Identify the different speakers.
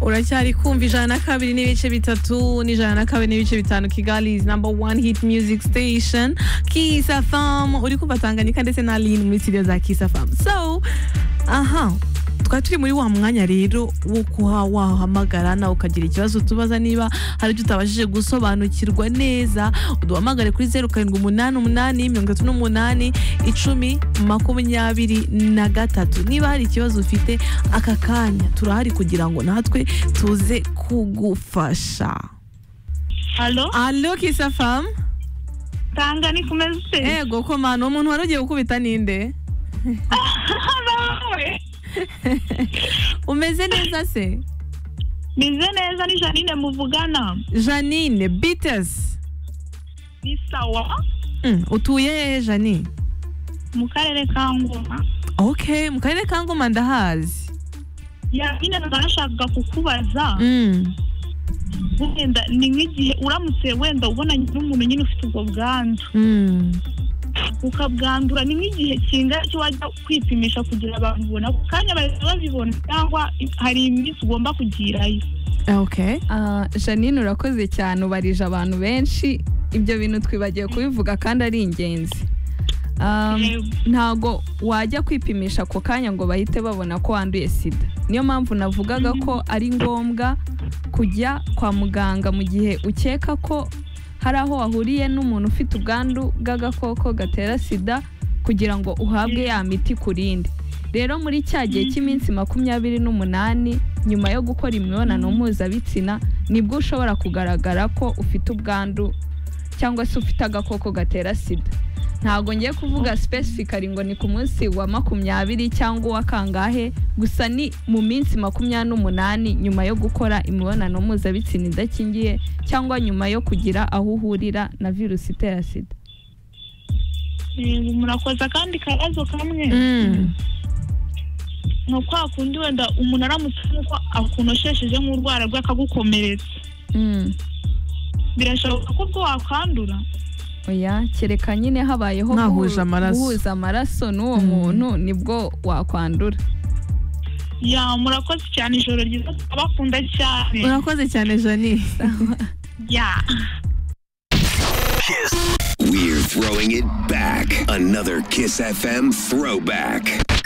Speaker 1: uracyari kumva ijana na kabiri n'ibice bitatu n'ijana na kabiri n'ibice bitanu kigali is number one hit music station kisa fam uri kumva tanganyika ndetse na lin muri studio za kisa fam so aha twari turi muri wa mwanya rero wo kuha wahamagara nawe ukagira ikibazo tubaza niba hari ibyo utabashije gusobanukirwa neza uduhamagare kuri zeru karindwi umunani umunani mirongo itatu n'umunani icumi makumyabiri na gatatu niba hari ikibazo ufite aka kanya turahari kugira ngo natwe tuze kugufasha
Speaker 2: Halo,
Speaker 1: alo kisafamu
Speaker 2: tanga ni kumeze
Speaker 1: ego komana umuntu wari ugiye gukubita ninde
Speaker 2: nawe
Speaker 1: umeze neza se
Speaker 2: meze neza ni Janine muvugana
Speaker 1: janine bitesi
Speaker 2: ni sawa
Speaker 1: Mm, utuye hehe jani
Speaker 2: mu karere ka Ngoma
Speaker 1: okay mu karere ka ngoma ndahazi
Speaker 2: yabine nashakaga kukubaza
Speaker 1: Mm.
Speaker 2: wenda ni nk'igihe uramutse wenda ubonanye n'umuntu nyine ufite ubwo bwandu
Speaker 1: Mm.
Speaker 2: ukabwandura ni nk'igihe kingana cyo wajya kwipimisha kugira babibona ku kanya bahita babibona cyangwa hari iminsi ugomba kugirayo
Speaker 1: okay
Speaker 3: Ah, janine urakoze cyane ubarije abantu benshi ibyo bintu twibagiwe kubivuga kandi ari ingenzi Ah,
Speaker 2: Yego.
Speaker 3: ntago wajya kwipimisha ako kanya ngo bahite babona ko wanduye sida niyo mpamvu navugaga ko ari ngombwa kujya kwa muganga mu gihe ukeka ko hari aho wahuriye n'umuntu ufite ubwandu bw'agakoko gatera sida kugira ngo uhabwe ya miti ku rindi rero muri cya gihe cy'iminsi makumyabiri n'umunani nyuma yo gukora imibonano mpuzabitsina nibwo ushobora kugaragara ko ufite ubwandu cyangwa se ufite agakoko gatera sida ntabwo ngiye kuvuga specifically ngo ni ku munsi wa makumyabiri cyangwa uwa kangahe gusa ni mu minsi makumyabiri n'umunani nyuma yo gukora imibonano mpuzabitsina idakingiye cyangwa nyuma yo kugira aho uhurira na virusi itera sida
Speaker 2: Yego, murakoze akandi kabazo kamwe
Speaker 1: Mm.
Speaker 2: ni kwa kundi wenda umuntu aramutse nk'uko akunoshesheje nk'urwara rwe akagukomeretsa
Speaker 3: Mm.
Speaker 2: birashoboka ko ubwo wakandura
Speaker 3: oya kereka nyine habayeho
Speaker 1: Mwahuje
Speaker 3: guhu-
Speaker 1: amaraso.
Speaker 3: guhuza amaraso n'uwo
Speaker 1: Mm.
Speaker 3: muntu nibwo wakwandura
Speaker 2: ya murakoze cyane ijoro ryiza turabakunda cyane
Speaker 1: urakoze cyane jani
Speaker 2: ya
Speaker 4: We're throwing it back. Another Kiss FM throwback.